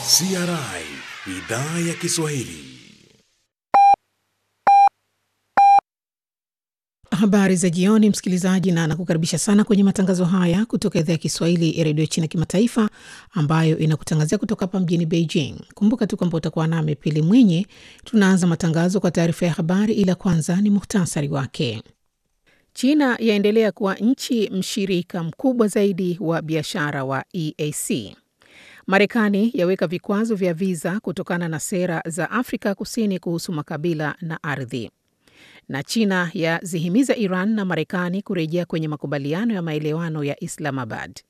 CRI idhaa ya Kiswahili. Habari za jioni, msikilizaji, na nakukaribisha sana kwenye matangazo haya kutoka idhaa ya Kiswahili ya redio China Kimataifa, ambayo inakutangazia kutoka hapa mjini Beijing. Kumbuka tu kwamba utakuwa nami Pili Mwinyi. Tunaanza matangazo kwa taarifa ya habari, ila kwanza ni muhtasari wake. China yaendelea kuwa nchi mshirika mkubwa zaidi wa biashara wa EAC. Marekani yaweka vikwazo vya viza kutokana na sera za Afrika Kusini kuhusu makabila na ardhi na China yazihimiza Iran na Marekani kurejea kwenye makubaliano ya maelewano ya Islamabad.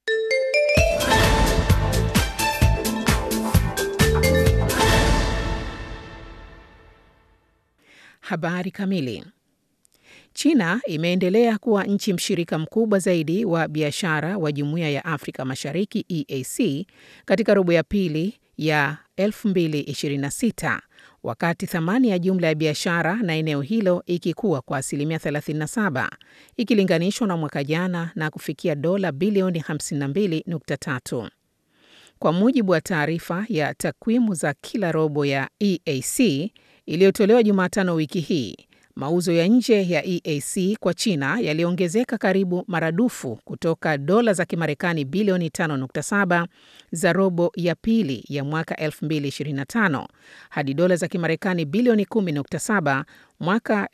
Habari kamili. China imeendelea kuwa nchi mshirika mkubwa zaidi wa biashara wa Jumuiya ya Afrika Mashariki EAC katika robo ya pili ya 2026 wakati thamani ya jumla ya biashara na eneo hilo ikikuwa kwa asilimia 37 ikilinganishwa na mwaka jana na kufikia dola bilioni 52.3. Kwa mujibu wa taarifa ya takwimu za kila robo ya EAC iliyotolewa Jumatano wiki hii, mauzo ya nje ya EAC kwa China yaliongezeka karibu maradufu kutoka dola za Kimarekani bilioni 5.7 za robo ya pili ya mwaka 2025 hadi dola za Kimarekani bilioni 10.7 mwaka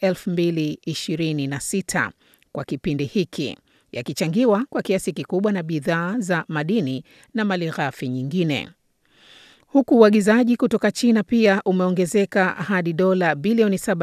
2026 kwa kipindi hiki, yakichangiwa kwa kiasi kikubwa na bidhaa za madini na malighafi nyingine huku uagizaji kutoka China pia umeongezeka hadi dola bilioni